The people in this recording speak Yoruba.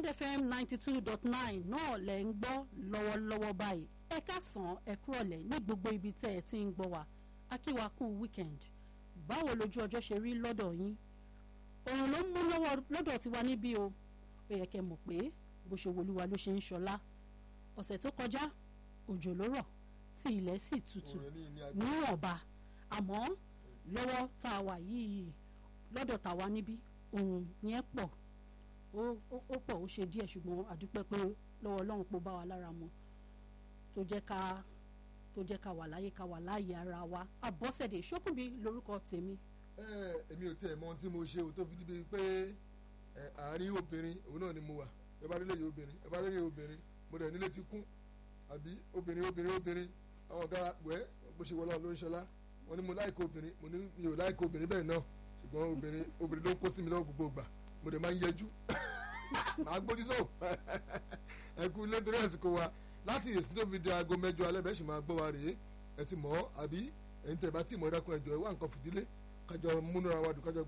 bond fm ninety two dot nine náà lẹ̀ ń gbọ́ lọ́wọ́lọ́wọ́ báyìí ẹ káàsán ẹ kúrọ̀lẹ́ ní gbogbo ibi tẹ́ ẹ ti ń gbọ́ wa akíwa kú weekend báwo lójú ọjọ́ ṣe rí lọ́dọ̀ yín òrùn ló ń mú lọ́dọ̀ tiwa níbí o ó yẹ kẹ́ mọ̀ pé bó ṣe wolúwa ló ṣe ń ṣọlá ọ̀sẹ̀ tó kọjá òjò ló rọ̀ tí ilẹ̀ sì tutù níwọ̀nba àmọ́ lọ́wọ́ tá a wà yìí lọ́dọ̀ tàwa níbí òun yẹn pọ̀ ó pọ̀ ó ṣe díẹ̀ ṣùgbọ́n àdúpẹ́ pé lọ́wọ́ ọlọ́run pọ̀ bá wa lára mu tó jẹ́ ká tó jẹ́ ká wà láyé ká wà láàyè ara wa àbọ̀sẹ̀dé ṣókùnbí lórúkọ tèmi. ẹ èmi ò tiẹ̀ mọ ohun tí mo ṣe o tó fi díbi pé àárín obìnrin òun náà ni mo wà ẹ bá délé yìí obìnrin ẹ bá délé yìí obìnrin mo dẹ̀ nílé ti kún àbí obìnrin obìnrin obìnrin àwọn ọ̀gá wẹ́ bó ṣe wọlé ló ń ṣọlá wọn ni mo láìkó obìnrin mo ní mi ò láìkó obìnrin bẹ́ẹ̀ náà ṣùgbọ́n obìnrin obìnrin ló ń kó sí mi lọ́wọ́ gbogbo ìgbà mo dẹ̀ máa ń yẹjú màá gbójú sóò ẹ kú ilé nítorí àsìkò wa láti èsì tó fi di aago mẹ́jọ alẹ́ bẹ́ẹ̀ sì máa gbọ́ wa rèé ẹ ti mọ̀ ọ́ àbí ẹ̀yin tẹ̀ bá ti mọ̀ ẹ́ dákun ẹ̀jọ̀ ẹ wá nǹkan fìdílé kájọ múnú ara wa dùn kájọ